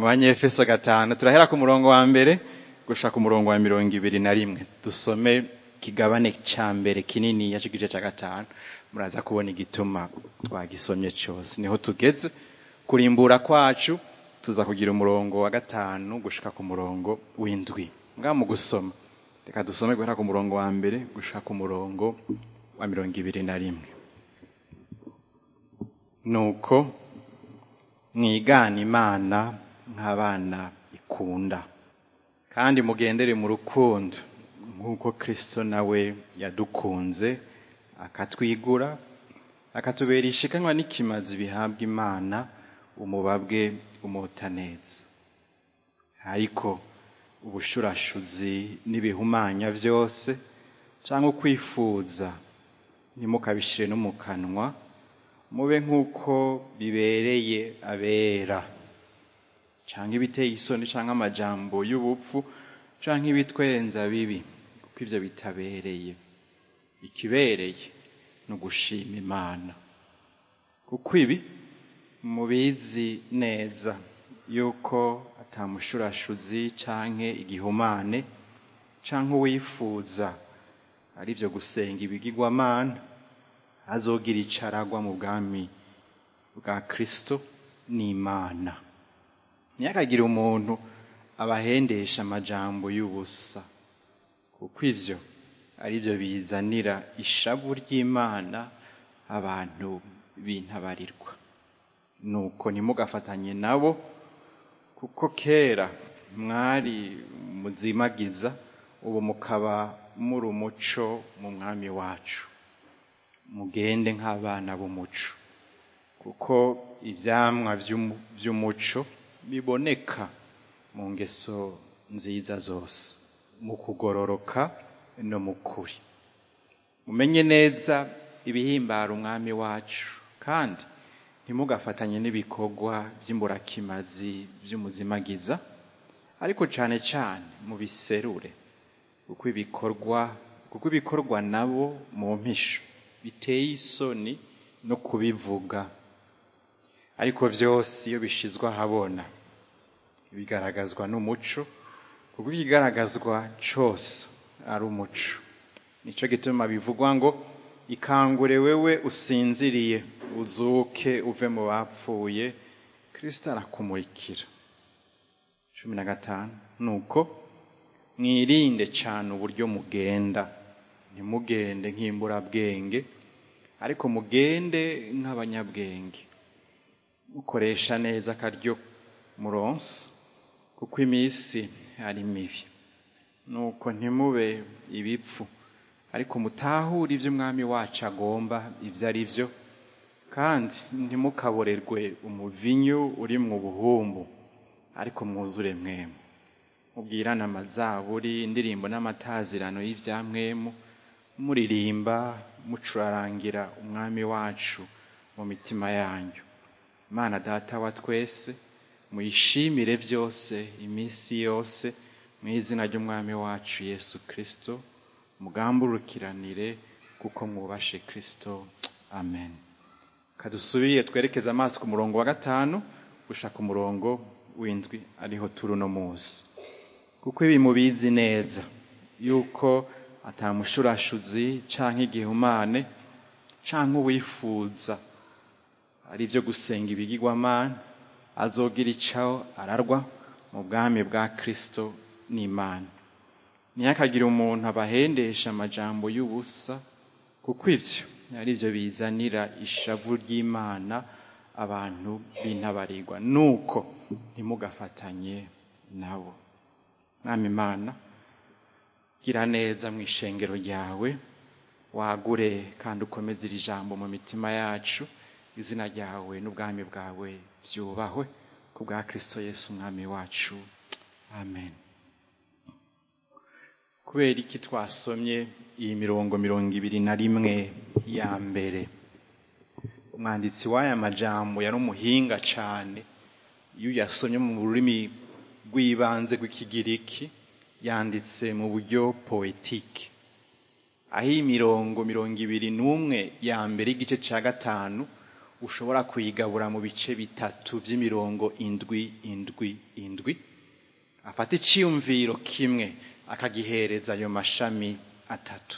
mu banyefeso gatanu turahera ku murongo wa mbere gushaka umurongo wa mirongo ibiri na rimwe dusome kigabane ca mbere kinini yaco igice ca gatanu muraza kubona igituma twagisomye cose niho tugeze kurimbura kwacu tuza kugira umurongo wa gatanu gushika ku murongo w'indwi ngaha mu gusoma reka dusome guhera ku murongo wa mbere gushika ku murongo wa mirongo ibiri na rimwe nuko mwigana imana nk'abana ikunda kandi mugendere mu rukundo nk'uko kristo nawe yadukunze akatwigura akatubera ishikanwa n'ikimazi bihabwa imana umubabwe umota neza ariko ubushurashuzi n'ibihumanya byose cyangwa ukwifuza ntimukabishire no mu kanwa mube nk'uko bibereye abera cyangwa ibiteye isoni cyangwa amajambo y'ubupfu cyangwa ibitwenza bibi kuko ibyo bitabereye ikibereye ni ugushima imana kuko ibi mubizi neza yuko atamushurashuzi canke igihumane canke uwifuza ari byo gusenga ibigirwamana azogira icaragwa mu bwami bwa kristo n'imana ntiyakagire umuntu abahendesha amajambo y'ubusa kuko ivyo ari byo bizanira ishavu ry'imana abantu bintabarirwa nuko ntimugafatanye nabo kuko kera mwari muzimagiza ubu mukaba muri umuco mu mwami wacu mugende nk'abana b'umuco kuko ivyamwa vy'umuco biboneka mu ngeso nziza zose mu kugororoka no mu kuri mumenye neza ibihimbara umwami wacu kandi ntimugafatanye n'ibikorwa by'imburakimazi by'umuzimagiza ariko cane cane mu biserure kuko ibikorwa kuko ibikorwa nabo mu mpisho biteye isoni no kubivuga ariko vyose iyo bishizwe ahabona bigaragazwa n'umuco kuko ikigaragazwa cose ari umuco nico gituma bivugwa ngo ikangure wewe usinziriye uzuke uve mu bapfuye kristo arakumurikira cumi na gatanu nuko mwirinde cane uburyo mugenda ntimugende nk'imburabwenge ariko mugende nk'abanyabwenge mukoresha neza akaryo muronse kuko iminsi ari mibi nuko ntimube ibipfu ariko mutahure ivyo umwami wacu agomba ivyo ari vyo kandi ntimukaborerwe umuvinyu uri mu buhumbu ariko mwuzure mwemu mubwirane amazaburi indirimbo n'amatazirano y'ivyamwemu muririmba mucurarangira umwami wacu mu mitima yanyu imana data wa twese muyishimire byose iminsi yose mu izina ry'umwami wacu yesu kristo mugamburukiranire kuko mwubashe kristo amen kadusubire twerekeze amaso ku murongo wa gatanu gushaka umurongo w'indwi ariho turi uno munsi kuko ibi mubizi neza yuko atamushurashuzi canke igihumane canke uwifuza ari byo gusenga ibigirwamana azogira ico ararwa mu bwami bwa kristo n'imana ntiyakagire umuntu abahendesha amajambo y'ubusa kuko ivyo ari byo bizanira ishavu ry'imana abantu bintabarirwa nuko ntimugafatanye nabo mwami imana gira neza mu ishengero ryawe wagure kandi ukomeze iri jambo mu mitima yacu izina ryawe n'ubwami bwawe byubahwe ku bwa kristo yesu umwami wacu amen kubera iki twasomye iyi mirongo mirongo ibiri na rimwe ya mbere umwanditsi w'aya majambo yari umuhinga cyane iyo uyasomye mu rurimi rw'ibanze rw'ikigiriki yanditse mu buryo poetike aho iyi mirongo mirongo ibiri n'umwe ya mbere y'igice cya gatanu ushobora kuyigabura mu bice bitatu by'imirongo indwi indwi indwi afata icyiyumviro kimwe akagihereza ayo mashami atatu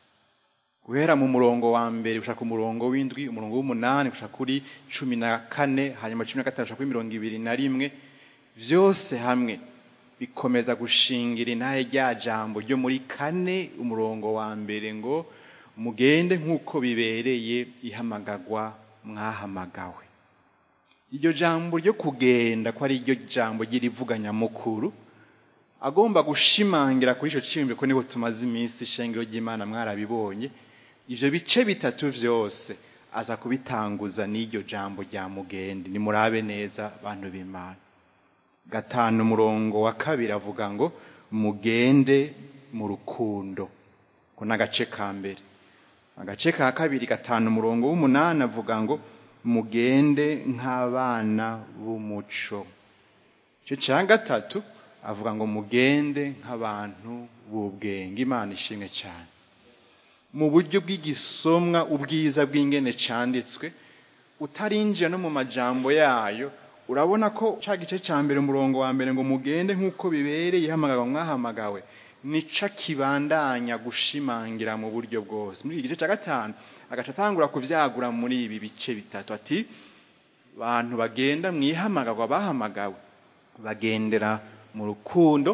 guhera mu murongo wa mbere gushaka ku murongo w'indwi umurongo w'umunani gushaka kuri cumi na kane hanyuma cumi na gatanu gushaka kuri mirongo ibiri na rimwe byose hamwe bikomeza gushingira intahe rya jambo ryo muri kane umurongo wa mbere ngo mugende nk'uko bibereye ihamagagwa mwahamagawe iryo jambo ryo kugenda ko ari ryo jambo ry'irivuganyamukuru agomba gushimangira kuri icyo cyiyumviro ko niho tumaze iminsi ishengero ry'imana mwarabibonye ibyo bice bitatu byose aza kubitanguza n'iryo jambo rya mugende nimurabe neza bantu b'imana gatanu umurongo wa kabiri avuga ngo mugende mu rukundo ko ni agace ka mbere agace ka kabiri gatanu umurongo w'umunani avuga ngo mugende nk'abana b'umuco icyo cya gatatu avuga ngo mugende nk'abantu b'ubwenge imana ishimwe cyane mu buryo bw'igisomwa ubwiza bw'ingene cyanditswe utarinjira no mu majambo yayo urabona ko cya gice cya mbere umurongo wa mbere ngo mugende nk'uko bibereye ihamagawe mwahamagawe nica kibandanya gushimangira mu buryo bwose muri iki gice cya gatanu agaca atangura kubyagura muri ibi bice bitatu ati abantu bagenda mu ihamagarwa bahamagawe bagendera mu rukundo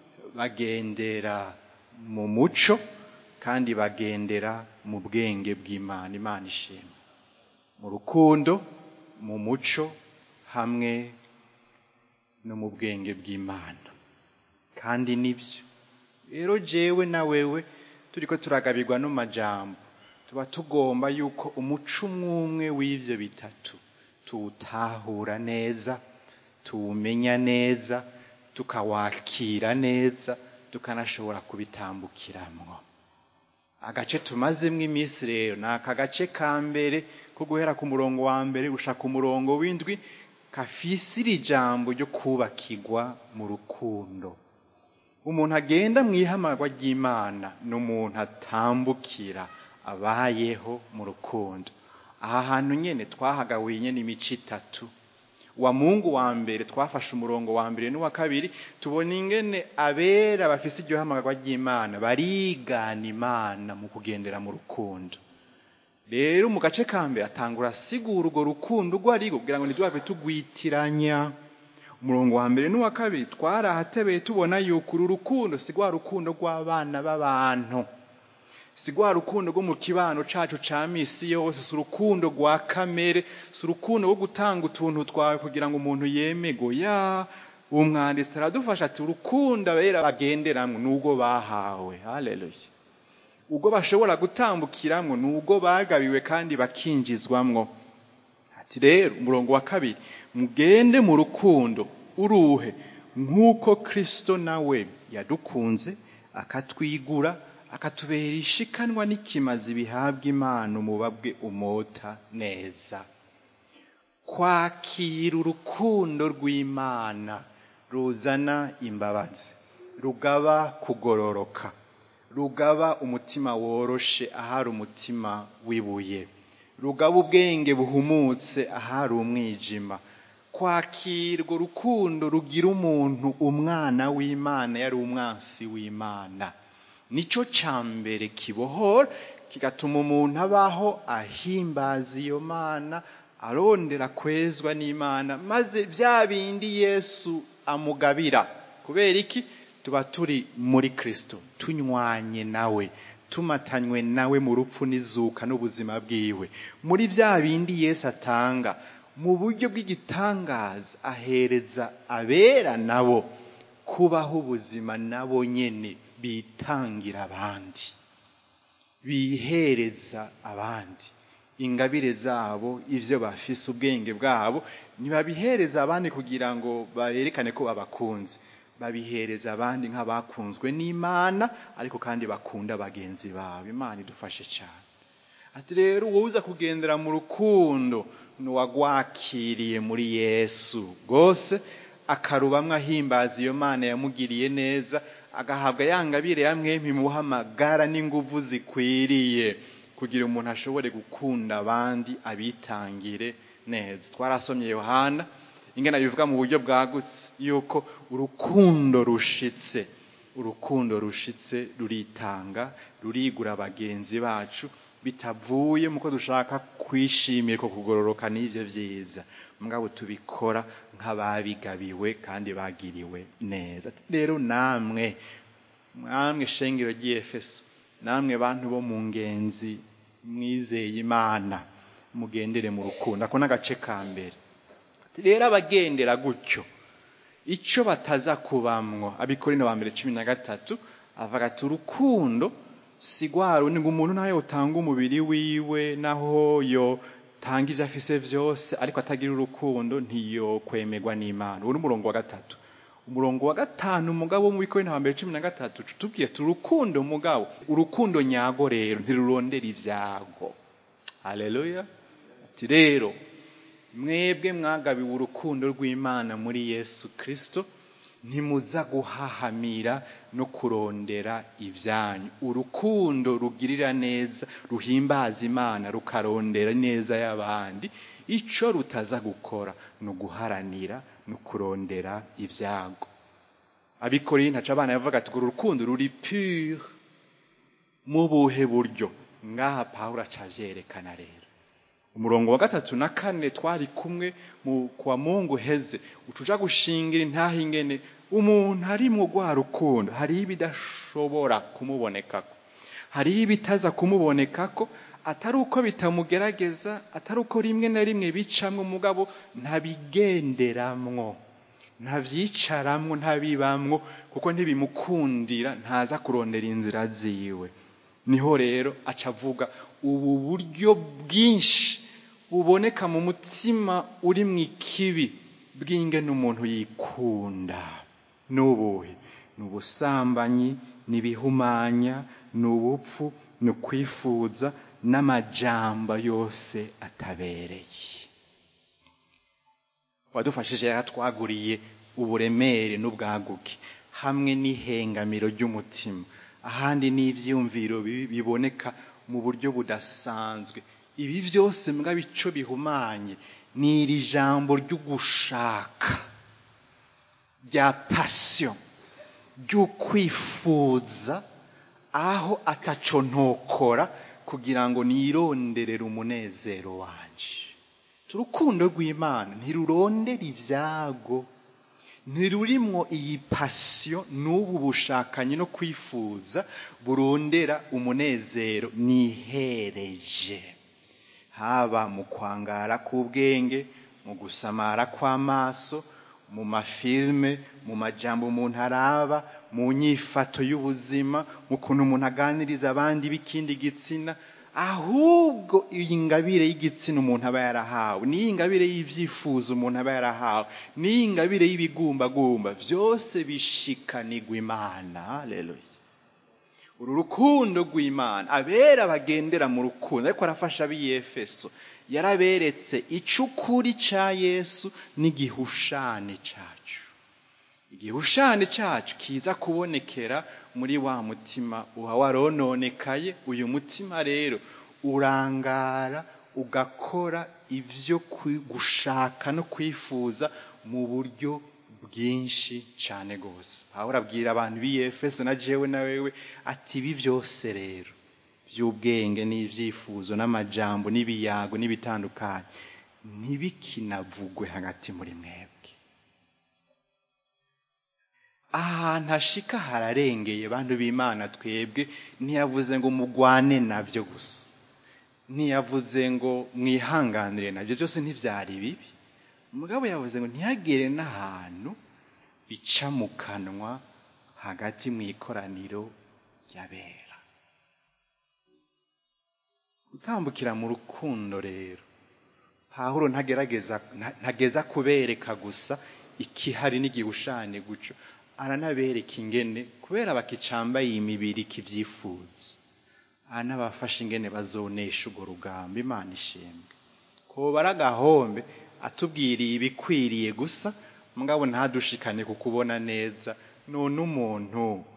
bagendera mu muco kandi bagendera mu bwenge bw'imana imana ishima mu rukundo mu muco hamwe no mu bwenge bw'imana kandi nibyo rero jewe na wewe turi ko turagabirwa n'amajambo tuba tugomba yuko umuco umwe w'ibyo bitatu tuwutahura neza tuwumenya neza tukawakira neza tukanashobora kubitambukiramwo agace tumazemo iminsi rero ni aka gace ka mbere ko guhera ku murongo wa mbere gushaka umurongo w'indwi kafise iri jambo ryo kubakirwa mu rukundo umuntu agenda mu ihamagwa ry'imana ni umuntu atambukira abayeho mu rukundo aha hantu nyine twahagawiye nyine imico itatu wa mungu wa mbere twafashe umurongo wa mbere n'uwa kabiri tubona ingene abera bafise iryo hamagarwa ry'imana barigana imana mu kugendera mu rukundo rero mu gace ka mbere atangura asigura urwo rukundo urwo ari kugira ngo ntitwave tugwitiranya umurongo wa mbere n'uwa kabiri twarahatebeye tubona yuko uru rukundo si rwa rukundo rw'abana b'abantu si rwa rukundo rwo mu kibano cacu ca misi yose si urukundo rwa kamere si urukundo rwo gutanga utuntu twawe kugira ngo umuntu yemego ya umwanditsi aradufasha ati urukundo abera bagenderamwo n'ubwo bahawe haleluya ubwo bashobora gutambukiramwo n'ubwo bagabiwe kandi bakinjizwamwo ati rero umurongo wa kabiri mugende mu rukundo uruhe nk'uko kristo nawe yadukunze akatwigura akatubera ishikanwa n'ikimazi bihabwa imana umubabwe umota neza kwakira urukundo rw'imana ruzana imbabazi rugaba kugororoka rugaba umutima woroshe ahari umutima w'ibuye rugaba ubwenge buhumutse ahari umwijima kwakirwa urukundo rugira umuntu umwana w'imana yari umwansi w'imana nicyo cya mbere kibohora kigatuma umuntu abaho ahimbaza iyo mana arondera kwezwa n'imana maze bya bindi yesu amugabira kubera iki tuba turi muri kirisito tunywanye nawe tumatanywe nawe mu rupfu n'izuka n'ubuzima bwiwe muri bya bindi yesu atanga mu buryo bw'igitangaza ahereza abera nabo kubaho ubuzima nabo nyine bitangira abandi bihereza abandi ingabire zabo ibyo bafise ubwenge bwabo ntibabihereza abandi kugira ngo berekane ko babakunze babihereza abandi nk'abakunzwe n'imana ariko kandi bakunda bagenzi babo imana idufashe cyane ati rero wowe uza kugendera mu rukundo n'uwagwakiriye muri yesu rwose akarubamwo ahimbaza iyo mana yamugiriye neza agahabwa ya ngabire ya mwempi muhamagara n'inguvu zikwiriye kugira umuntu ashobore gukunda abandi abitangire neza twarasomye yohana ingana bivuga mu buryo bwagutse yuko urukundo rushitse urukundo rushitse ruritanga rurigura bagenzi bacu bitavuye muko dushaka kwishimira ko kugororoka n'ibyo byiza mugabo tubikora nk'ababigabiwe kandi bagiriwe neza rero namwe mwamwe shengero ry'efeso namwe bantu bo mu ngenzi mwizeye imana mugendere mu rukundo ako n'agace ka mbere rero abagendera gutyo icyo bataza kubamwo abikorino ba mbere cumi na gatatu avuga ati urukundo si rwa rundi ngo umuntu nawe utanga umubiri wiwe naho yo tanga ibyo afise byose ariko atagira urukundo ntiyokwemerwa n'imana uwo ni umurongo wa gatatu umurongo wa gatanu umugabo wo mu bikorino ba mbere cumi na gatatu tubwiye ati urukundo mugabo urukundo nyago rero ntirurondera ibyago haleluya ati rero mwebwe mwagabiwe urukundo rw'imana muri yesu kirisito ntimuza guhahamira no kurondera ibyanyu urukundo rugirira neza ruhimbaza imana rukarondera neza y'abandi icyo rutaza gukora ni uguharanira no kurondera ibyago abikoreye ntaca abana yavuga ati uru rukundo ruri pure mu buhe buryo ngaha pawulo acabyerekana rero umurongo wa gatatu na kane twari kumwe mu kwa mungu heze ucuja gushingira intaha ingene umuntu arimwo rwa rukundo hariho ibidashobora kumubonekako hariho ibitaza kumubonekako atari uko bitamugerageza atari uko rimwe na rimwe bicamwo umugabo ntabigenderamwo ntabyicaramwo ntabibamwo kuko ntibimukundira ntaza kurondera inzira ziwe niho rero aca avuga ubu buryo bwinshi buboneka mu mutima uri mu ikibi bw'ingene umuntu yikunda n'ubuhe ni ubusambanyi ni ibihumanya ni ubupfu ni ukwifuza n'amajamba yose atabereye wadufashije yaratwaguriye uburemere n'ubwaguke hamwe n'ihengamiro ry'umutima ahandi n'ibyiyumviro biboneka mu buryo budasanzwe ibi byose mbwa bico bihumanye ni iri jambo ry'ugushaka rya pasiyo ry'ukwifuza aho ataco ntokora kugira ngo nironderere umunezero wanje urukundo rw'imana ntirurondera ibyago ntirurimwo iyi pasiyo n'ubu bushakanyi no kwifuza burondera umunezero nihereje haba mu kwangara k'ubwenge mu gusamara kw'amaso mu mafilme mu majambo umuntu araba mu nyifato y'ubuzima mu kuntu umuntu aganiriza abandi b'ikindi gitsina ahubwo iyi ngabire y'igitsina umuntu aba yarahawe n'iyi ngabire y'ibyifuzo umuntu aba yarahawe n'iyi ngabire y'ibigumbagumba byose bishikanirwa imana haleluya uru rukundo rw'imana abera bagendera mu rukundo ariko arafasha ab'iyefeso yaraberetse icukuri cya yesu n'igihushane cyacu igihushane cyacu kiza kubonekera muri wa mutima uba warononekaye uyu mutima rero urangara ugakora ibyo gushaka no kwifuza mu buryo bwinshi cyane rwose aho urabwira abantu b'iyefeso na jewe na wewe ati ibi byose rero by'ubwenge n'ibyifuzo n'amajambo n'ibiyago n'ibitandukanye ntibikinavugwe hagati muri mwebwe ahantu hashika hararengeye bantu b'imana twebwe ntiyavuze ngo mugwane nabyo gusa ntiyavuze ngo mwihanganire nabyo byose ntibyari bibi umugabo yavuze ngo ntihagere n'ahantu bica mu kanwa hagati mu ikoraniro ry'abera gutambukira mu rukundo rero pahuro ntagerageza ntageza kubereka gusa ikihari n'igihushane guco aranabereka ingene kubera bakicambaye imibiri kibyifuza aranabafasha ingene bazonesha urwo rugamba imana ishembwe kobara agahombe atubwiriye ibikwiriye gusa mugabo ntadushikane ku kubona neza none umuntu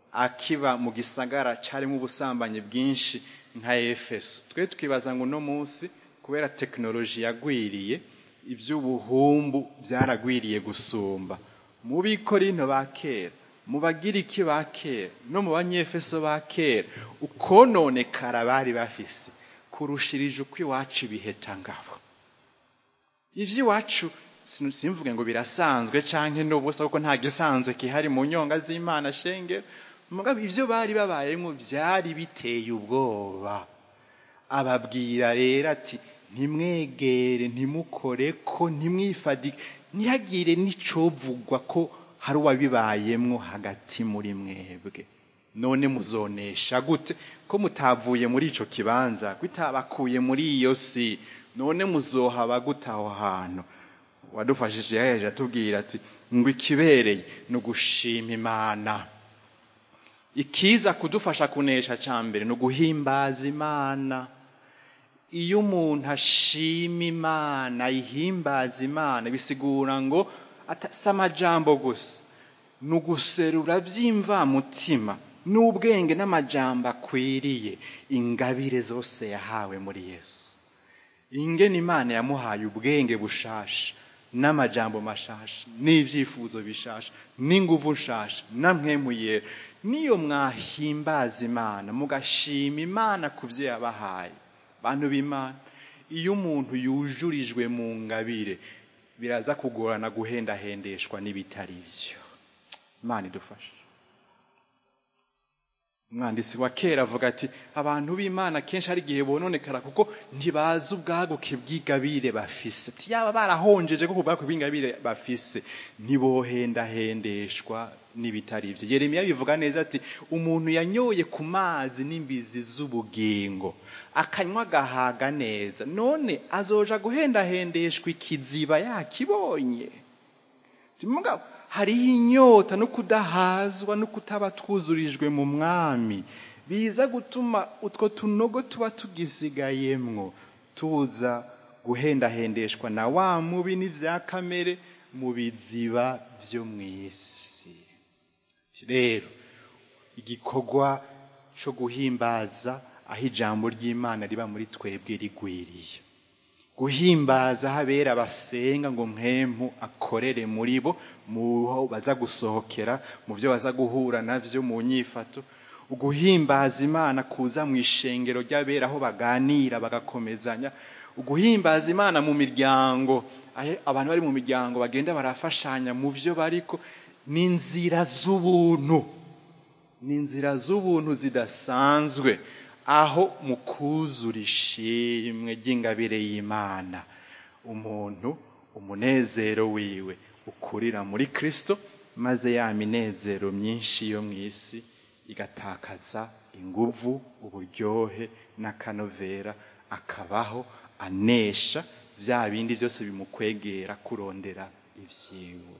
akiba mu gisagara cyarimo ubusambanyi bwinshi nka efeso twe tukibaza ngo uno munsi kubera tekinoloji yagwiriye iby'ubuhumbu byaragwiriye gusumba mu bikorino ba kera mu bagiriki ba kera no mu banyefeso ba kera ukononekara bari bafise kurushirije uko iwacu ibiheta ngabo iby'iwacu simvuge ngo birasanzwe canke n'ubusa kuko nta gisanzwe kihari mu nyonga z'imana shenge mugabo ivyo bari babayemo byari biteye ubwoba ababwira rero ati ntimwegere ntimukore ko ntimwifadike ntihagire n'icovugwa ko hari uwabibayemwo hagati muri mwebwe none muzonesha gute ko mutavuye muri ico kibanza kwitabakuye muri iyo si none muzohaba gute aho hantu wadufashije yaheje atubwira ati ngo ikibereye ni ugushima imana ikiza kudufasha kunesha cya mbere ni uguhimbaza imana iyo umuntu ashima imana ayihimbaza imana bisigura ngo si amajambo gusa ni uguserura by'imvamutima n'ubwenge n'amajambo akwiriye ingabire zose yahawe muri yesu ingene imana yamuhaye ubwenge bushasha n'amajambo mashasha n'ibyifuzo bishasha n'inguvu nshasha namwemuye niyo mwahimbaza imana mugashima imana ku byo yabahaye bantu b'imana iyo umuntu yujurijwe mu ngabire biraza kugorana guhendahendeshwa n'ibitari byo imana idufashe umwanditsi wa kera avuga ati abantu b'imana kenshi hari igihe bononekara kuko ntibazi ubwaguke bw'ingabire bafise ati yaba barahonjeje kuko ubwaguke bw'ingabire bafise ntibohendahendeshwa n'ibitari ibyo yeremiya bivuga neza ati umuntu yanyoye ku mazi n'imbizi z'ubugingo akanywa agahaga neza none azoja guhendahendeshwa ikiziba yakibonye mugabo hariho inyota no kudahazwa no kutaba twuzurijwe mu mwami biza gutuma utwo tunogo tuba tugisigayemwo tuza guhendahendeshwa na wa mubi n'ibya kamere mu biziba byo mu isi rero igikorwa cyo guhimbaza aho ijambo ry'imana riba muri twebwe rigwiriye guhimbaza habera basenga ngo mwemu akorere muri bo mu baza gusohokera mu byo baza guhura nabyo mu nyifato uguhimbaza imana kuza mu ishengero ry'abera aho baganira bagakomezanya uguhimbaza imana mu miryango abantu bari mu miryango bagenda barafashanya mu byo bariko ni inzira z'ubuntu ni inzira z'ubuntu zidasanzwe aho mu kuzura ishimwe ry'ingabire y'imana umuntu umunezero wiwe ukurira muri kirisito maze ya minezero myinshi yo mu isi igatakaza inguvu uburyohe n'akanovera akabaho anesha bya bindi byose bimukwegera kurondera ibyiwe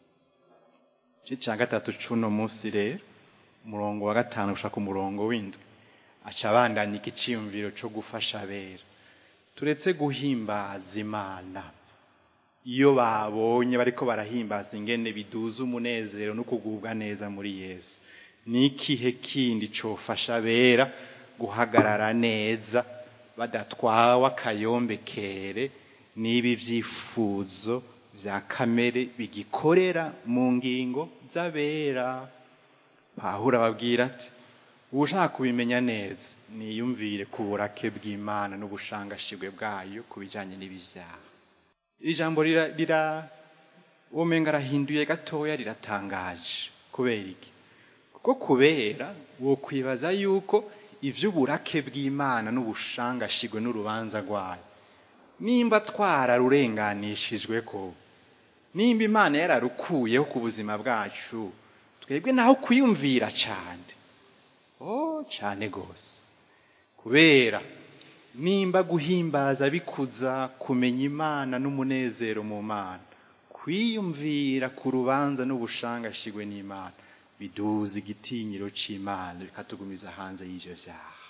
igice cya gatatu cy'uno munsi rero umurongo wa gatanu gushaka umurongo w'indwi aca abandanya igiciyumviro cyo gufasha abera turetse guhimbaza imana iyo babonye bariko barahimbaza ingene biduza umunezero no kugubwa neza muri yesu ni ikihe kindi cofasha abera guhagarara neza badatwawe akayombekere n'ibi byifuzo bya kamere bigikorera mu ngingo z'abera pahura ababwira ati ushaka kubimenya neza niyumvire ku burake bw'imana n'ubushangashigwe bwayo ku bijyanye n'ibyaha iri jambo rira womenga arahinduye gatoya riratangaje kubera iki kuko kubera wo kwibaza yuko iby'uburake bw'imana n'ubushangashigwe n'urubanza rwayo nimba twararurenganishijwe ko nimba imana yararukuyeho ku buzima bwacu twebwe naho kwiyumvira cyane oh cyane rwose kubera nimba guhimbaza bikuza kumenya imana n'umunezero mu mana kwiyumvira ku rubanza n'ubushangashigwe n'imana biduza igitinyiro cy'imana bikatugumiza hanze y'ibyo byaha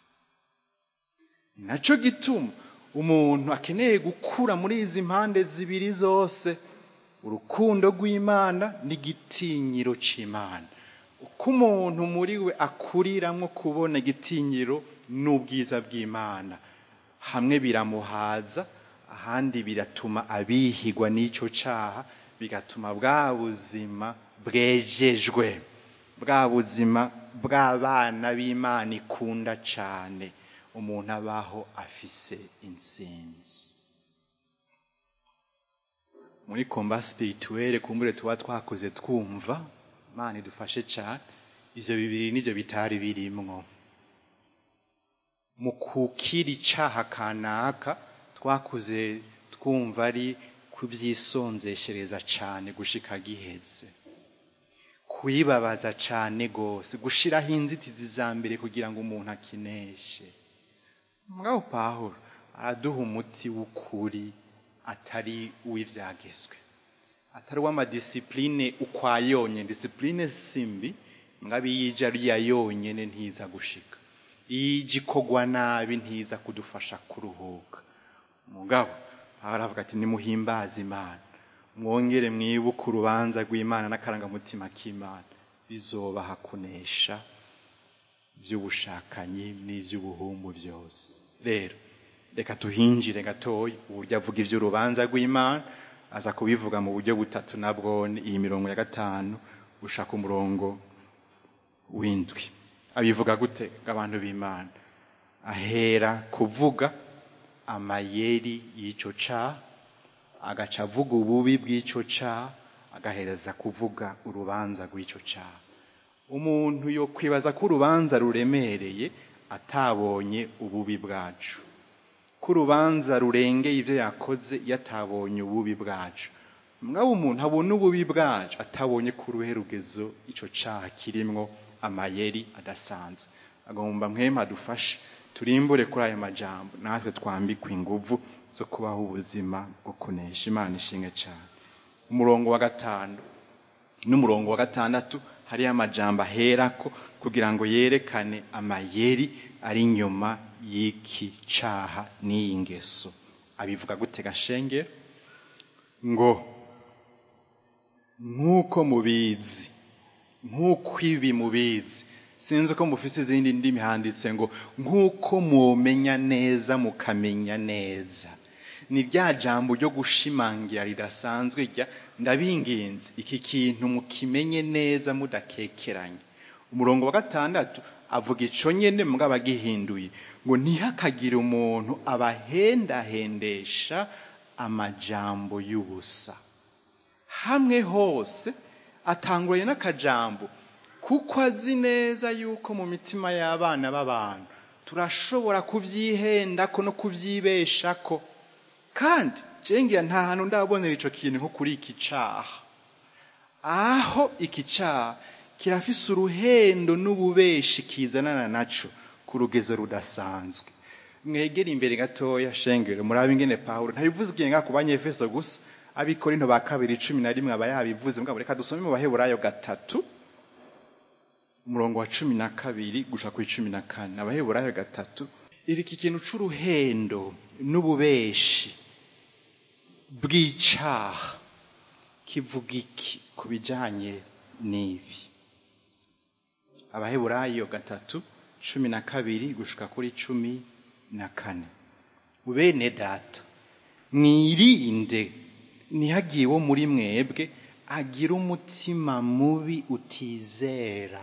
nacyo gituma umuntu akeneye gukura muri izi mpande zibiri zose urukundo rw'imana n'igitinyiro cy'imana uko umuntu muri we akuriramwo kubona igitinyiro n'ubwiza bw'imana hamwe biramuhaza ahandi biratuma abihigwa n'icyo cyaha bigatuma bwa buzima bwejejwe bwa buzima bw'abana b'imana ikunda cyane umuntu abaho afise intsinzi muri komba spirituelle kumbure tuba twakoze twumva imana idufashe cyane ivyo bibiri nivyo bitari birimwo mu kukira icaha kanaka twakuze twumva ari kuvyisonzeshereza cane gushika giheze kuyibabaza cane gose gushiraho inzitizi za mbere kugira ngo umuntu akineshe mugabo pawulo araduha umuti w'ukuri atari uw'ivyagezwe atari uw'amadisipline ukwayonye disipline simbi mugabo iyo ije ari iya yonyene ntiza gushika iyo ije ikogwa nabi ntiza kudufasha kuruhuka mugabo aravuga ati nimuhimbaze imana mwongere mwibuke urubanza rw'imana n'akarangamutima k'imana bizobaha kunesha by'ubushakanyi n'iby'ubuhumbu byose rero reka tuhinjire gatoya uburyo avuga iby'urubanza rw'imana aza kubivuga mu buryo butatu nabwo iyi mirongo ya gatanu gushaka umurongo w'indwi abivuga gute abantu b'imana ahera kuvuga amayeri y'icyo caha agaca avuga ububi bw'icyo caha agahereza kuvuga urubanza rw'icyo caha umuntu yo kwibaza ko urubanza ruremereye atabonye ububi bwacu ko urubanza rurengeye ibyo yakoze iyo atabonye ububi bwacu mwaba umuntu abona ububi bwacu atabonye ko uruhe rugezo icyo caha kirimwo amayeri adasanzwe agomba mwema adufashe turimbure kuri ayo majambo natwe twambikwe inguvu zo kubaho ubuzima bwo kunesha imana ishinge cyane umurongo wa gatanu n'umurongo wa gatandatu hariyo amajambo aherako kugira ngo yerekane amayeri ari inyuma y'iki caha n'iyi ngeso abivuga gute gashengero ngo nk'uko mubizi nk'uko ibi mubizi sinzi ko mufise izindi ndimi handitse ngo nk'uko mumenya neza mukamenya neza ni rya jambo ryo gushimangira ridasanzwe rya ndabinginze iki kintu mukimenye neza mudakekeranye umurongo wa gatandatu avuga ico nyene mugabo agihinduye ngo ntihakagire umuntu abahendahendesha amajambo y'ubusa hamwe hose atanguranye n'akajambo kuko azi neza yuko mu mitima y'abana b'abantu turashobora kubyihendako no kubyibeshako kandi cengira nta hantu ndabonera ico kintu nko kuri iki caha aho iki caha kirafise uruhendo n'ububeshi kizanana naco ku rugezo rudasanzwe mwegere imbere gatoya shengero murabe ingene pawulo ntabivuze igihe ngaha ku banyefeso gusa abikorinto ba kabiri cumi na rimwe aba yabivuze mugabo reka dusome mu baheburayo gatatu umurongo wa cumi na kabiri gushika kuri cumi na kane abaheburayo gatatu iri iki kintu c'uruhendo n'ububeshi bw'icaha kivuga iki ku bijanye n'ibi abaheburayo gatatu cumi na kabiri gushika kuri cumi na kane bene data mwirinde ntihagire uwo muri mwebwe agira umutima mubi utizera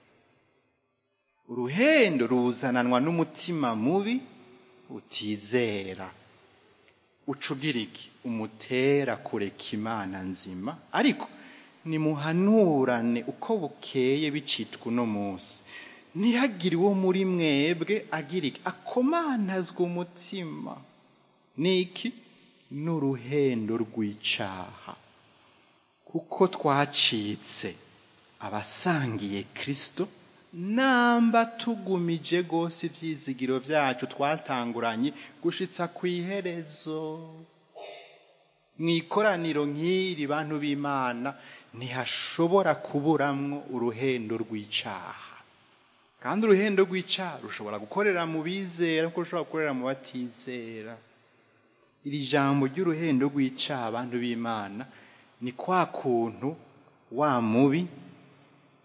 uruhendo ruzananwa n'umutima mubi utizera ucugira iki umutera kureka imana nzima ariko nimuhanurane uko bukeye bicitwa uno munsi ntihagire uwo muri mwebwe agira iki akomanazwa umutima niki n'uruhendo rw'icaha kuko twacitse abasangiye kristo namba tugumije rwose ibyizigiro byacu twatanguranye gushitsa ku iherezo mu ikoraniro nk'iri bantu b'imana ntihashobora kuburamwo uruhendo rw'icaha kandi uruhendo rw'icaha rushobora gukorera mu bizera kuko rushobora gukorera mu batizera iri jambo ry'uruhendo rw'icaha abantu b'imana ni kwa kuntu wa mubi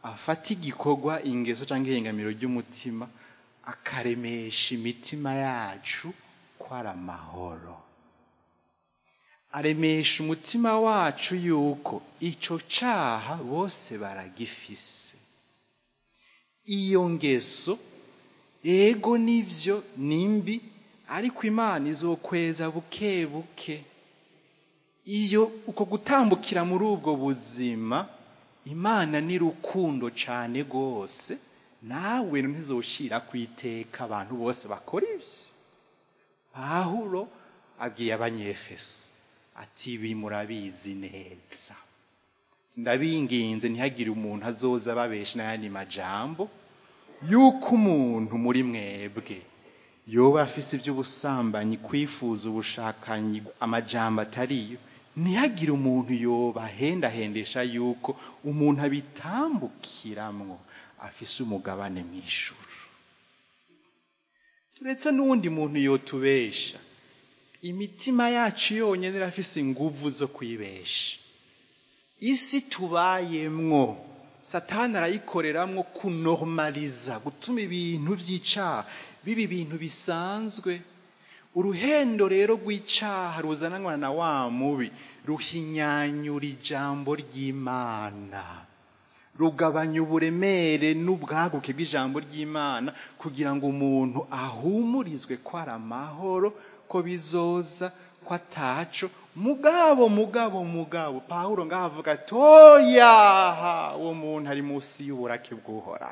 afata igikorwa ingeso cyangwa ihengamiro ry'umutima akaremesha imitima yacu ko ari amahoro aremesha umutima wacu yuko icyo cyaha bose baragifise iyo ngeso ego nibyo ni mbi ariko imana izokweza buke buke iyo uko gutambukira muri ubwo buzima imana ni rukundo cyane rwose nawe ntizoshyira ku iteka abantu bose bakora ibyo pahuro abwiye abanyefeso ati ibi murabizi neza ndabinginze ntihagire umuntu azoza ababesha n'ayandi majambo yuko umuntu muri mwebwe yoba afise iby'ubusambanyi kwifuza ubushakanyi amajambo atariyo ntihagire umuntu yoba ahendahendesha yuko umuntu abitambukiramwo afise umugabane mu ijuru turetse n'uwundi muntu yotubesha imitima yacu yonyine irafise inguvu zo kwibesha isi tubayemwo satani arayikoreramwo kunormaliza gutuma ibintu by'icaha biba ibintu bisanzwe uruhendo rero rw'icaha ruzananwa na wa mubi ruhinyanyura ijambo ry'imana rugabanya uburemere n'ubwaguke bw'ijambo ry'imana kugira ngo umuntu ahumurizwe ko ari amahoro ko bizoza ko ataco mugabo mugabo mugabo pawulo ngaho avuga ati oyaha uwo muntu ari munsi y'uburake bw'uhora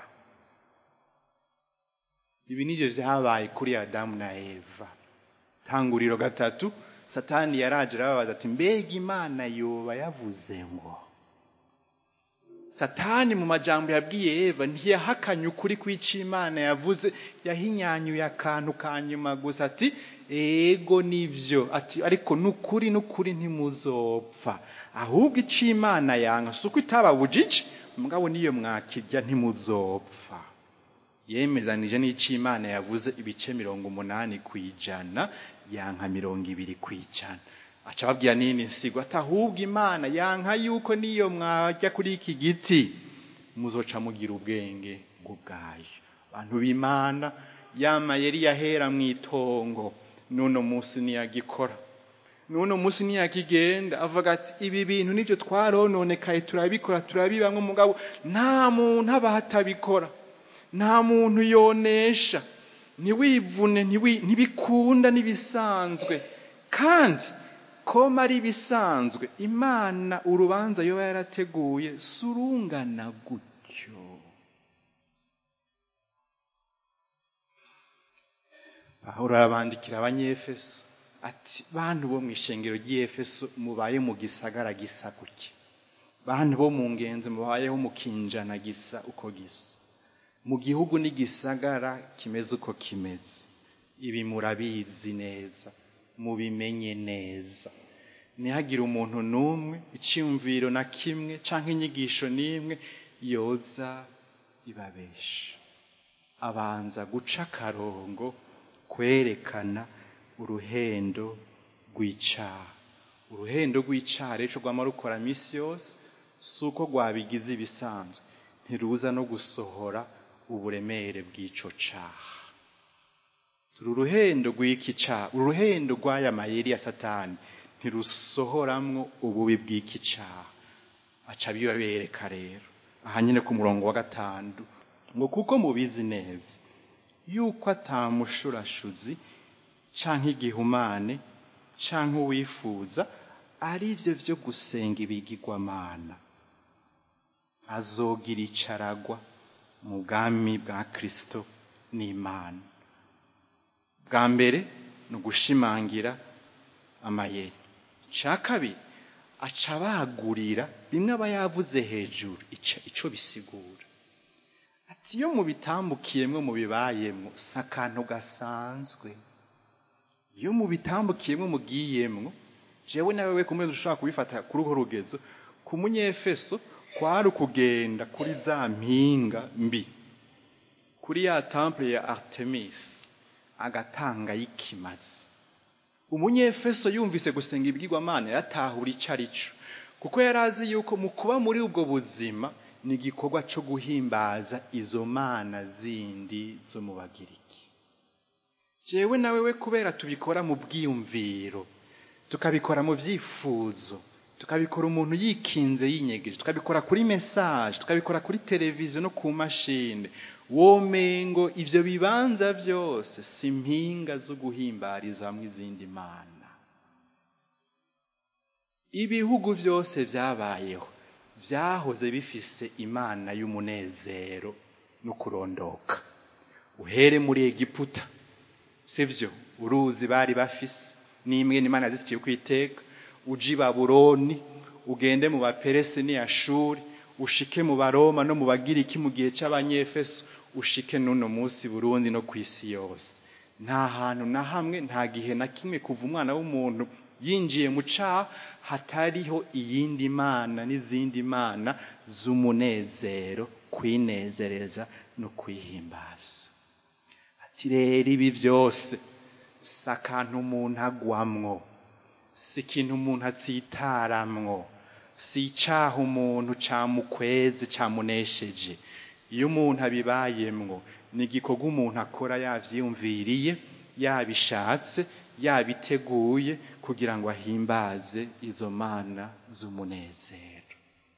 ibi nibyo vyabaye kuri adamu na eva tanguriro gatatu satani yaraje arababaza ati mbega imana yoba yavuze ngo satani mu majambo yabwiye eva ntiyahakanye ukuri kw'ico imana yavuze yahinyanyuye akantu ka nyuma gusa ati ego nivyo ati ariko n'ukuri n'ukuri ntimuzopfa ahubwo ico imana yanka si uko itababujije mugabo niyo mwakirya ntimuzopfa yemezanije n'ico imana yavuze ibice mirongo umunani ku ijana yanka mirongo ibiri ku ijana aca ababwira nini nsigo ati ahubwo imana yanka yuko niyo mwajya kuri iki giti muzoca mugira ubwenge bw'ubwayo abantu b'imana yama yari yahera mu itongo n'uno munsi ntiyagikora n'uno munsi ntiyakigenda avuga ati ibi bintu nibyo twarononekaye turabikora turabibamwe mugabo nta muntu aba atabikora nta muntu yonesha ntiwivune ntibikunda n'ibisanzwe kandi koma ari ibisanzwe imana urubanza yoba yarateguye surungana gutyo pawulo arabandikira abanyefeso ati bantu bo mu ishengero ry'efeso mubaye mu gisagara gisa gutya bantu bo mu ngenzi mubayeho mu kinjana gisa uko gisa mu gihugu n'igisagara kimeze uko kimeze ibi murabizi neza mubimenye neza ntihagire umuntu n'umwe icyumviro na kimwe cyangwa inyigisho n'imwe yoza ibabesha abanza guca akarongo kwerekana uruhendo rw'icaha uruhendo rw'icaha rero rwama rukora minsi yose si uko rwabigize ibisanzwe ntiruza no gusohora uburemere bw'ico caha turi uruhendo rw'iki caha uruhendo rw'aya mayeri ya satani ntirusohoramwo ububi bw'iki caha aca bibabereka rero aha nyine ku murongo wa gatanu ngo kuko mubizi neza yuko atamushurashuzi canke igihumane canke uwifuza ari byo byo gusenga ibigirwamana azogira icaragwa mu bwami bwa kristo n'imana bwa mbere ni ugushimangira amayeri icya kabiri aca bagurira bimwe aba yavuze hejuru icyo bisigura ati iyo mubitambukiyemwo mubibayemwo si akantu gasanzwe iyo mubitambukiyemwo mugiyemwo jewe nawe kumwe dushobora kubifata kuri urwo rugezo ku munyefeso kwari ukugenda kuri za mpinga mbi kuri ya temple ya artemis agatanga y'ikimazi umunyefeso yumvise gusenga ibwirwamana yaratahura icyo ari cyo kuko yari azi yuko mu kuba muri ubwo buzima ni igikorwa cyo guhimbaza izo mana zindi zo mu bagiriki jewe nawe we kubera tubikora mu bwiyumviro tukabikora mu byifuzo tukabikora umuntu yikinze yinyegeje tukabikora kuri mesaje tukabikora kuri televiziyo no ku mashini womengo ibyo bibanza byose si mpinga zo guhimbariza hamwe izindi mana ibihugu byose byabayeho byahoze bifise imana y'umunezero no kurondoka uhere muri egiputa sibyo uruzi bari bafise n'imwe n'imana ziciye ku iteka uje i baburoni ugende mu baperesi n'iyashuri ushike mu baroma no mu bagiriki mu gihe cy'abanyefeso ushike n'uno munsi burundi no ku isi yose nta hantu na hamwe nta gihe na kimwe kuva umwana w'umuntu yinjiye mu caha hatariho iyindi mana n'izindi mana z'umunezero kwinezereza no kwihimbaza ati rero ibi byose si akantu umuntu agwamwo si ikintu umuntu atsitaramwo si icaha umuntu camukweze camunesheje iyo umuntu abibayemwo ni igikorwa umuntu akora yavyiyumviriye yabishatse yabiteguye kugira ngo ahimbaze izo mana z'umunezero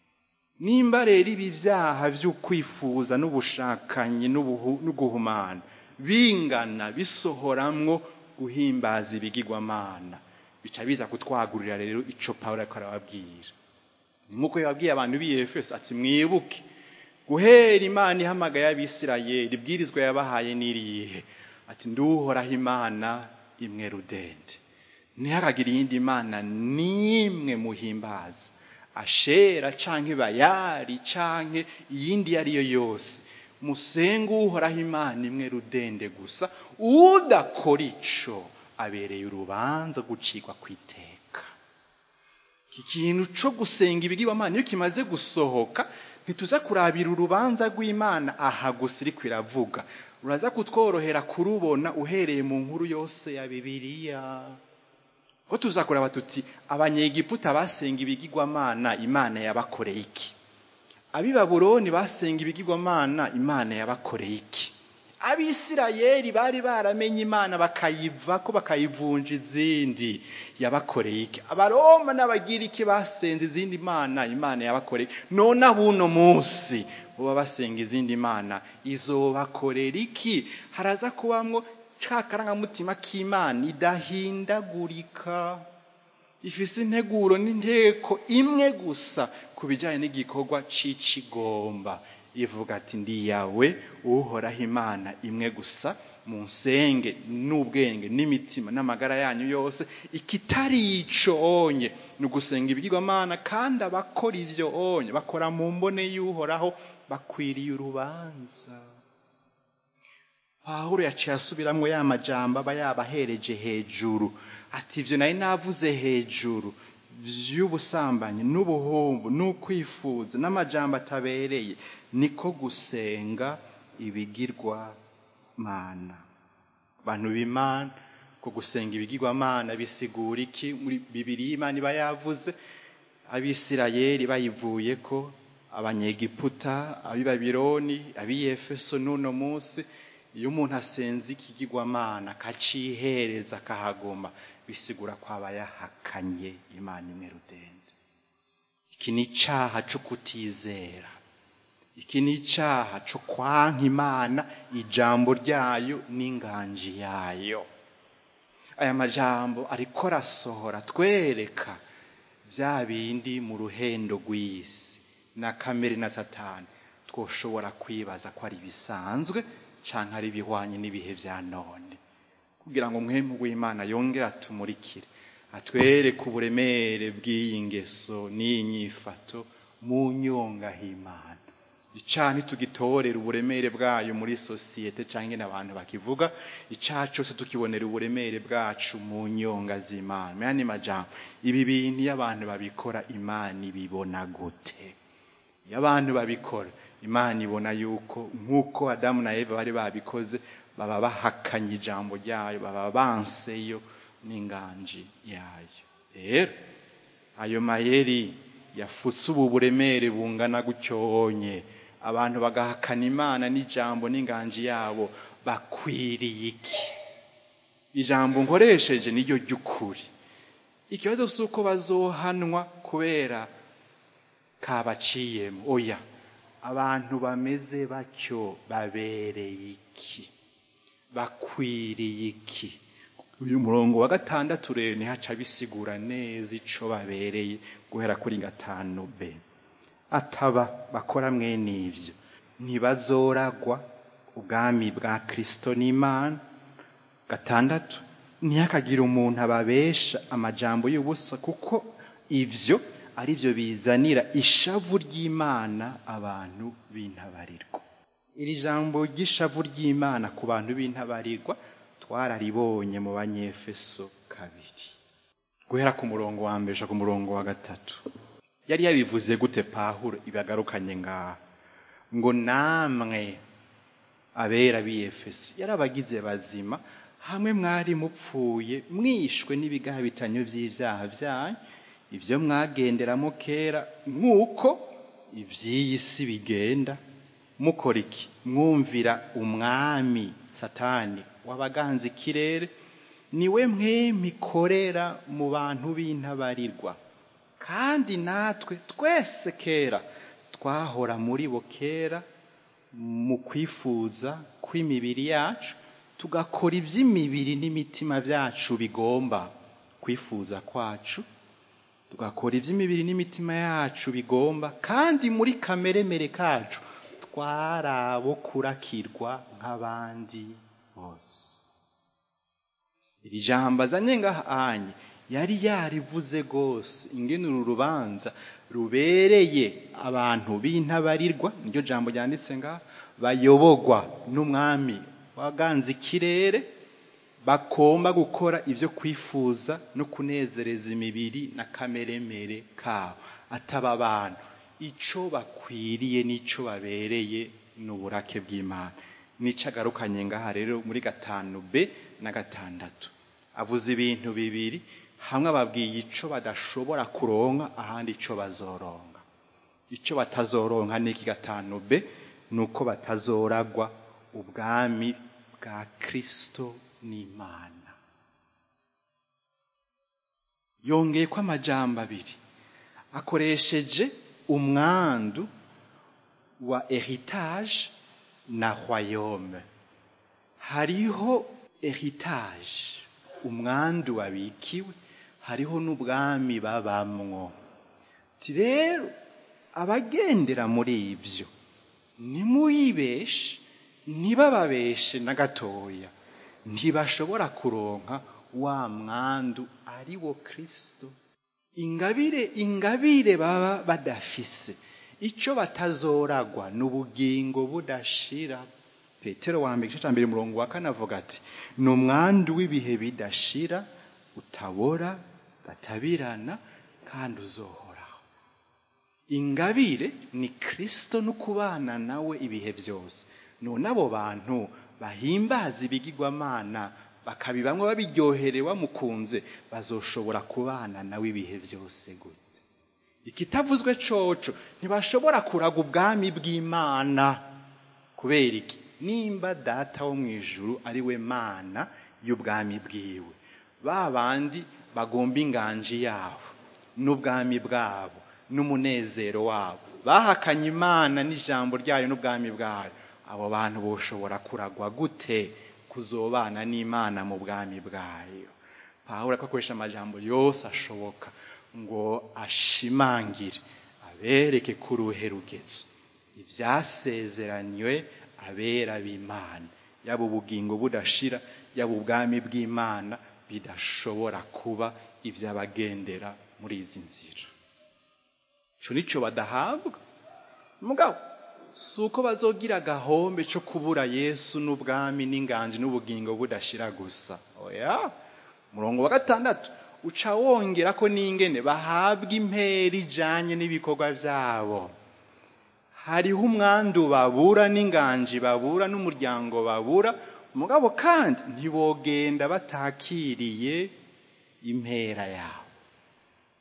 nimba rero ibi vyaha vy'ukwifuza n'ubushakanyi n'uguhumana bingana bisohoramwo guhimbaza ibigirwamana bica biza kutwagurira rero ico pawulo ariko arababwira nk'uko yababwiye abantu b'i efeso ati mwibuke guhera imana ihamagaye abisirayeli ibwirizwa yabahaye n'irihe ati nduhoraho imana imwe rudende ntihakagire iyindi mana n'imwe muhimbaza ashera canke bayari canke iyindi iyo ari yo yose musenge uhoraho imana imwe rudende gusa udakora ico abereye urubanza gucikwa ku iteka iki kintu co gusenga ibigirwamana iyo kimaze gusohoka ntituza kurabira urubanza rw'imana aha gusa iriko iravuga uraza kutworohera kurubona uhereye mu nkuru yose ya bibiliya ko tuza kuraba tuti abanyegiputa basenga ibigirwamana imana yabakoreye iki ab'i babuloni basenga ibigirwamana imana yabakoreye iki abisirayeli bari baramenye imana bakayivako bakayivunja izindi yabakoreye iki abaroma n'abagiriki basenze izindi mana imana yabakoreye none abuno munsi boba basenga izindi mana izobakorera iki haraza kubamwo ca karangamutima k'imana idahindagurika ifise integuro n'inteko imwe gusa ku bijyanye n'igikorwa c'icigomba ivuga ati ndi yawe uhoraho imana imwe gusa mu nsenge n'ubwenge n'imitima n'amagara yanyu yose ikitari ico onye ni ugusenga ibigirwamana kandi abakora ivyo onye bakora mu mbone y'uhoraho bakwiriye urubanza pawulo yaciye asubiramwo ya majambo aba yabahereje hejuru ati ivyo nari navuze hejuru vy'ubusambanyi n'ubuhumbu n'ukwifuza n'amajambo atabereye niko gusenga ibigirwa mana bantu b'imana ko gusenga ibigirwamana bisigura iki muri bibiri imana iba yavuze abisirayeli bayivuye ko abanyegiputa ab'i babironi ab'i efeso n'uno munsi iyo umuntu asenze ikigirwamana akacihereza akahagoma bisigura ko aba yahakanye imana imwe rudende iki ni icaha co kutizera iki ni icaha co kwanka imana ijambo ryayo n'inganji yayo aya majambo ariko arasohora twereka bya bindi mu ruhendo rw'isi na kamere na satani twoshobora kwibaza ko ari bisanzwe canke ari bihwanye n'ibihe vya none kugira ngo mwemu w'imana yongere atumurikire atwereke uburemere bw'iyi ngeso n'iyi nyifato mu nyongahimana icaha ntitugitorera uburemere bwayo muri sosiyete canke n'abantu bakivuga icaha cose tukibonera uburemere bwacu mu nyonga z'imana menya ni majambo ibi bintu iyo abantu babikora imana ibibona gute iyo abantu babikora imana ibona yuko nk'uko adamu na eva bari babikoze baba bahakanye ijambo ryayo baba banseyo n'inganji yayo rero ayo mayeri yafutse ubu buremere bungana gutyonye abantu bagahakana imana n'ijambo n'inganji yabo bakwiriye iki ijambo nkoresheje niryo ry'ukuri ikibazo si uko bazohanwa kubera kabaciyemo oya abantu bameze batyo babereye iki bakwiriye iki uyu murongo wa gatandatu rero ntihaca bisigura neza ico babereye guhera kuri gatanu b ataba bakora mwene ivyo ntibazoragwa ubwami bwa kristo n'imana gatandatu ntihakagire umuntu ababesha amajambo y'ubusa kuko ivyo ari byo bizanira ishavu ry'imana abantu b'intabarirwa iri jambo ry'ishavu ry'imana ku bantu b'intabarirwa twararibonye mu banyefeso kabiri guhera ku murongo wa mbere ku murongo wa gatatu yari yabivuze gute pahuro ibagarukanye ngaha ngo namwe abera b'iyefeso yarabagize bazima hamwe mwari mupfuye mwishwe n'ibigabitanyo by'ibyaha byanyu ibyo mwagenderamo kera nk'uko iby'iyi si bigenda mukora iki mwumvira umwami satani wabaganza ikirere niwe mwemikorera mu bantu b'intabarirwa kandi natwe twese kera twahora muri bo kera mu kwifuza kw'imibiri yacu tugakora iby'imibiri n'imitima byacu bigomba kwifuza kwacu tugakora iby'imibiri n'imitima yacu bigomba kandi muri kameremere kacu twari abo kurakirwa nk'abandi bose iri jambo azanye ngahanye yari yarivuze rwose ingene uru rubanza rubereye abantu b'intabarirwa niryo jambo ryanditse ngaha bayobogwa n'umwami waganze ikirere bagomba gukora ibyo kwifuza no kunezereza imibiri na kameremere kabo ataba abantu icyo bakwiriye n'icyo babereye ni uburake bw'imana n'icyo agarukanye ngaha rero muri gatanu b na gatandatu avuze ibintu bibiri hamwe ababwiye icyo badashobora kuronka ahandi icyo bazoronka icyo batazoronka n'iki gatanu b ni uko batazoragwa ubwami bwa kirisito n'imana yongeye ko amajambo abiri akoresheje umwandu wa heritage na royaume hariho heritage umwandu wabikiwe hariho n'ubwami babamwo rero abagendera muri ibyo nimuyibeshe ntibababeshe na gatoya ntibashobora kuronka wa mwandu ari wo kirisito ingabire ingabire baba badafise icyo batazoragwa ni ubugingo budashira petero wa mbere igice cya mbere umurongo wa kane avuga ati ni umwandu w'ibihe bidashira utabora batabirana kandi uzohoraho ingabire ni kirisito no kubana nawe ibihe byose none abo bantu bahimbaza ibigirwamana bakabibamwe babiryoherewe bamukunze bazoshobora kubana nawe ibihe byose gute ikitavuzwe coco ntibashobora kuraga ubwami bw'imana kubera iki nimba data wo mu ijuru ari we mana y'ubwami bwiwe ba bandi bagomba inganji yabo n'ubwami bwabo n'umunezero wabo bahakanye imana n'ijambo ryayo n'ubwami bwayo abo bantu boshobora kuragwa gute kuzobana n'imana mu bwami bwayo pawulo akoresha amajambo yose ashoboka ngo ashimangire abereke ko uruhe rugezo ibyasezeranywe abera b'imana yaba ubugingo budashira yaba ubwami bw'imana bidashobora kuba iby'abagendera muri izi nzira icyo nicyo badahabwa mugabo si uko bazogira agahombe cyo kubura yesu n'ubwami n'inganji n'ubugingo budashira gusa oya murongo wa gatandatu uca wongera ko n'ingene bahabwa impera ijanye n'ibikorwa byabo hariho umwandu babura n'inganji babura n'umuryango babura mugabo kandi ntibogenda batakiriye impera yabo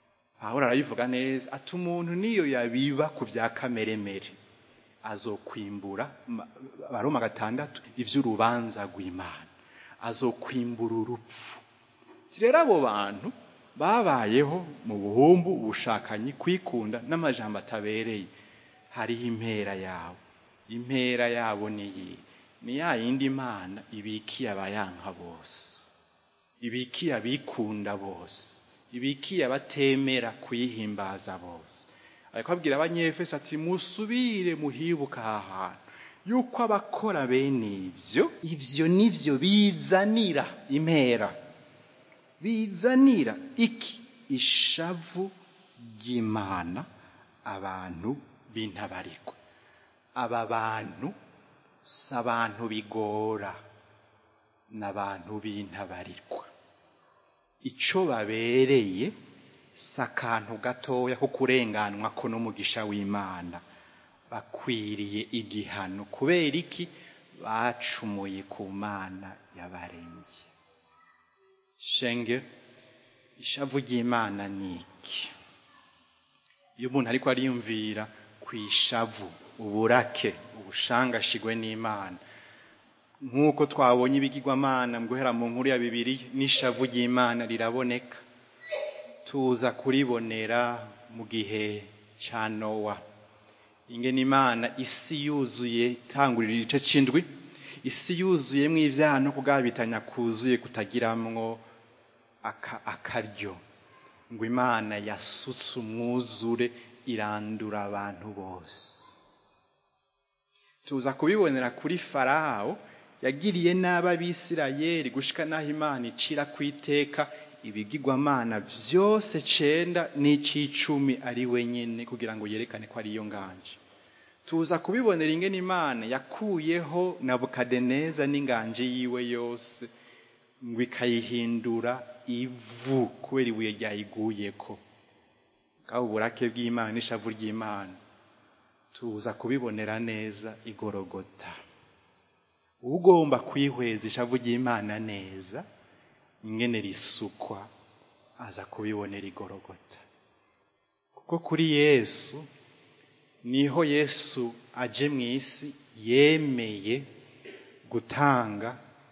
pawulo arabivuga neza ati umuntu niyo yabiba ku bya kameremere azokwimbura ma- baroma gatandatu ivy'urubanza rw'imana azokwimbura urupfu Ati rero abo bantu babayeho mu buhumbu ubushakanyi kwikunda n'amajambo atabereye hariho impera yabo impera yabo ni iyi ni ya yindi mana ibikiye abayanka bose ibikiye abikunda bose ibikiye abatemera kuyihimbaza bose ariko abwira abanyefeso ati musubire muhibuka aha hantu yuko abakora bene ibyo ibyo nivyo bizanira impera bizanira iki ishavu ry'imana abantu b'intabarikwa aba bantu si abantu bigora n'abantu b'intabarikwa ico babereye si akantu gatoya ko kurenganwa ko n'umugisha w'imana bakwiriye igihano kubera iki bacumuye ku mana yabaremye shenge ishavu ry'imana ni iki iyo umuntu ariko ariyumvira ku ishavu uburake ubushangashigwe n'imana nk'uko twabonye ibigirwamana mu guhera mu nkuru ya bibiri n'ishavu ry'imana riraboneka tuza kuribonera mu gihe cya nowa ingene imana isi yuzuye itangurira igice c'indwi isi yuzuyemwo ibyaha no kugabitanya kuzuye kutagiramwo aka- akaryo ngo imana yasutse umwuzure irandura abantu bose tuza kubibonera kuri farawo yagiriye nabi abisirayeli gushika n'aho imana icira ku iteka ibigirwamana byose cenda n'ic'icumi ari wenyine kugira ngo yerekane ko ariyo nganje tuza kubibonera ingene imana yakuyeho nabukadeneza n'inganje yiwe yose ngo ikayihindura ivu kubera ibuye ryayiguyeko bwaba uburake bw'imana n'ishavu ry'imana tuza kubibonera neza igorogota ugomba kwihweza ishavu ry'imana neza ingene risukwa aza kubibonera igorogota kuko kuri yesu niho yesu aje mu isi yemeye gutanga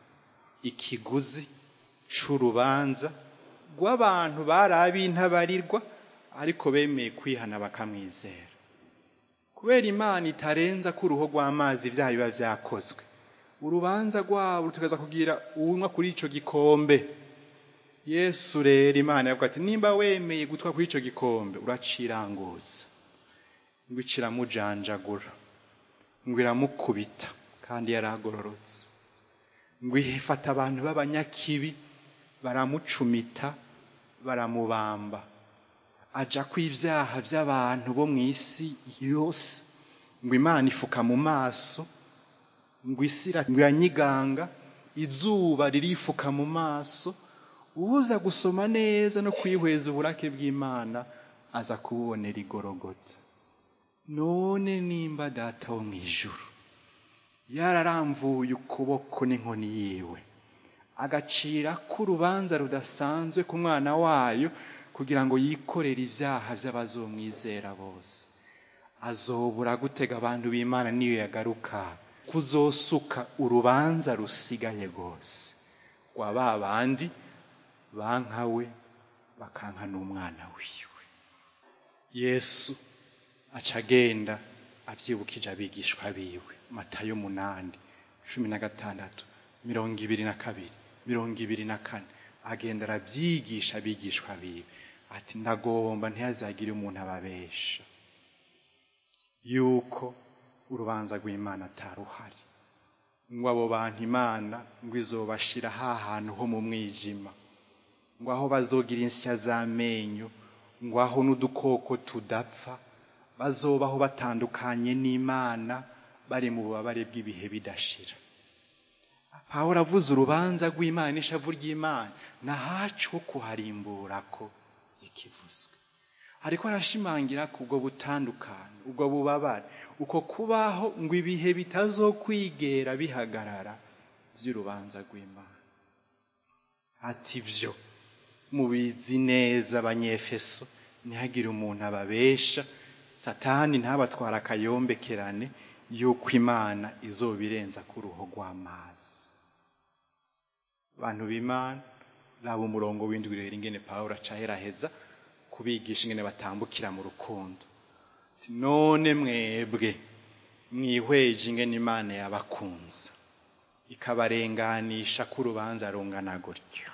ikiguzi c'urubanza rw'abantu bari ab'intabarirwa ariko bemeye kwihana bakamwizera kubera imana itarenza ko uruhu rw'amazi ibyaha biba byakozwe urubanza rwabo rutegereza kugira unywa kuri ico gikombe yesu rero imana yavuga ati nimba wemeye gutwa kuri ico gikombe uraciranguza ngo iciramujanjagura ngo iramukubita kandi yaragororotse ngo ifata abantu b'abanyakibi baramucumita baramubamba aja ko ibyaha by'abantu bo mu isi yose ngo imana ifuka mu maso ngo isi ira- ngo iranyiganga izuba ririfuka mu maso uza gusoma neza no kwihweza uburake bw'imana aza kububonera igorogota none nimba data wo mu ijuru yararamvuye ukuboko n'inkoni yiwe agacira ko urubanza rudasanzwe ku mwana wayo kugira ngo yikorere ibyaha by'abazomwizera bose azobura gutega abantu b'imana niyo yagaruka kuzosuka urubanza rusigaye rwose rwa ba bandi bankawe bakanka n'umwana wiwe yesu aca agenda avyibukije abigishwa biwe matayo munani cumi na gatandatu mirongo ibiri na kabiri mirongo ibiri na kane agenda aravyigisha abigishwa biwe ati ndagomba ntihazagire umuntu ababesha yuko urubanza rw'imana ataruhari ngo abo bantu imana ngo izobashira ha hantu ho mu mwijima ngo aho bazogira insya z'amenyo ngo aho n'udukoko tudapfa bazobaho batandukanye n'imana bari mu bubabare bw'ibihe bidashira pawulo avuze urubanza rw'imana n'ishavu ry'imana nahacu ho kuharimbura ko ikivuzwe ariko arashimangira ko ubwo butandukane ubwo bubabare uko kubaho ngo ibihe bitazokwigera bihagarara by'urubanza rw'imana ati byo mubizi neza abanyefeso ntihagire umuntu ababesha satani ntabatwara akayombekerane yuko imana izobirenza ku ruho rw'amazi abantu b'imana raba umurongo w'indwi rero ingene pawulo acaheraheza kubigisha ingene batambukira mu rukundo none mwebwe mwihweje ingene imana yabakunze ikabarenganisha ko urubanza rungana gutyo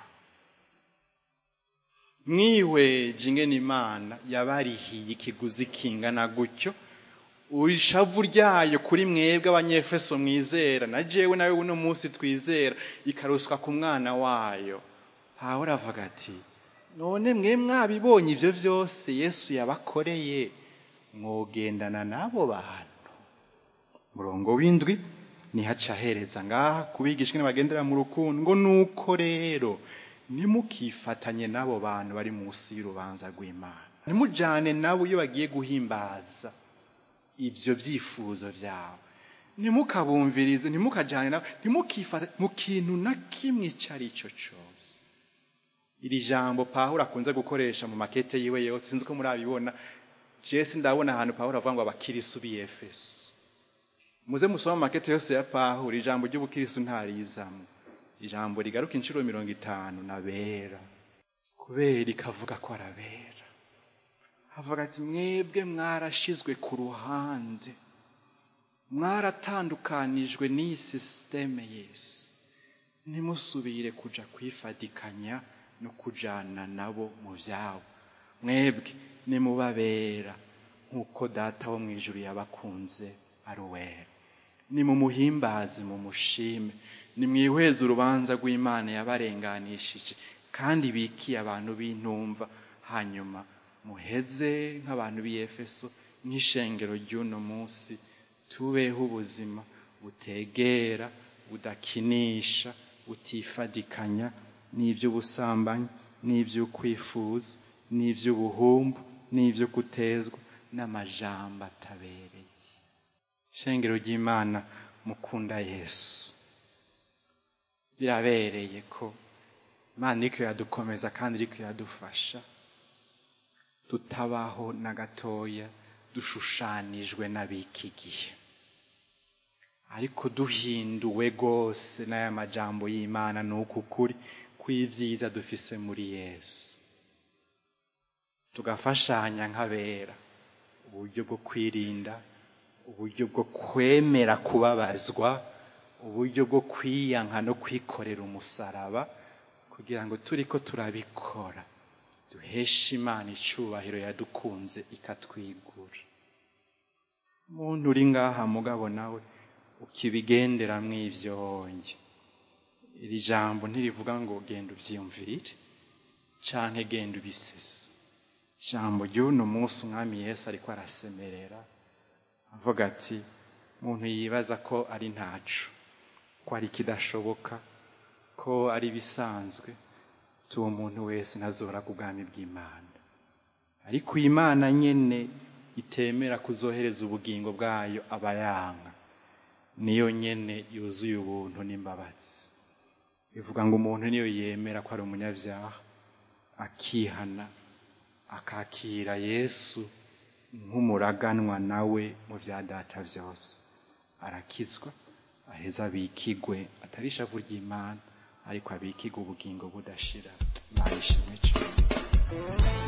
mwihweje ingene imana yabarihiye ikiguzi kingana gutyo ishavu ryayo kuri mwebwe abanyefeso mwizera na jewe nawe uno munsi twizera ikaruswa ku mwana wayo pawulo avuga ati none mwe mwabibonye ibyo byose yesu yabakoreye mwogendana n'abo bantu murongo w'indwi nihaca ahereza ngaha kubigisha ingene bagendera mu rukundo ngo nuko rero ntimukifatanye n'abo bantu bari munsi y'urubanza rw'imana ntimujyane nabo iyo bagiye guhimbaza ibyo byifuzo byawe ntimukabumvirize ntimukajyane nabo ntimukifate mu kintu na kimwe icyo ari cyo cyose iri jambo pawulo akunze gukoresha mu makete yiwe yose sinzi ko murabibona jesi ndabona ahantu pawulo avuga ngo abakirisu b'iyefeso muze musoma amakete yose ya pawulo ijambo ry'ubukirisu ntarizamo ijambo rigaruka inshuro mirongo itanu nabera kubera ikavuga ko arabera havuga ati mwebwe mwarashizwe ku ruhande mwaratandukanijwe n'iyi sisiteme y'isi ntimusubire kuja kwifadikanya no kujana nabo mu byabo mwebwe nimubabera nk'uko data wo mu ijuru yabakunze ari uwera nimumuhimbaze mumushime nimwihweze urubanza rw'imana yabarenganishije kandi bikiye abantu b'intumva hanyuma muheze nk'abantu b'iyefeso nk'ishengero ry'uno munsi tubeho ubuzima butegera budakinisha butifadikanya n'iby'ubusambanyi n'iby'ukwifuza n'iby'ubuhumbu n'ibyo kutezwa n'amajambo atabereye ishengero ry'imana mukunda yesu birabereye ko imana iriko iradukomeza kandi iriko iradufasha tutabaho na gatoya dushushanijwe n'abiki gihe ariko duhinduwe rwose n'aya majambo y'imana ni uku kuri kw'ibyiza dufise muri yesu tugafashanya nk'abera uburyo bwo kwirinda uburyo bwo kwemera kubabazwa uburyo bwo kwiyanka no kwikorera umusaraba kugira ngo turi ko turabikora duheshe imana icyubahiro yadukunze ikatwigura umuntu uri ngaha mugabo nawe ukibigenderamo ibyo wonge iri jambo ntirivuga ngo genda ubyiyumvirire canke genda ubisese ijambo ry'uno munsi umwami yesu ariko arasemerera avuga ati umuntu yibaza ko ari ntacu ko ari ikidashoboka ko ari ibisanzwe tuwo muntu wese ntazora ku bwami bw'imana ariko imana nyene itemera kuzohereza ubugingo bwayo abayanga niyo nyene yuzuye ubuntu n'imbabazi bivuga ngo umuntu niyo yemera ko ari umunyabyaha akihana akakira yesu nk'umuraganwa nawe mu bya data byose arakizwa aheza abikigwe atari ishavu ry'imana ariko abikigwe ubugingo budashira imana ishimwe cyane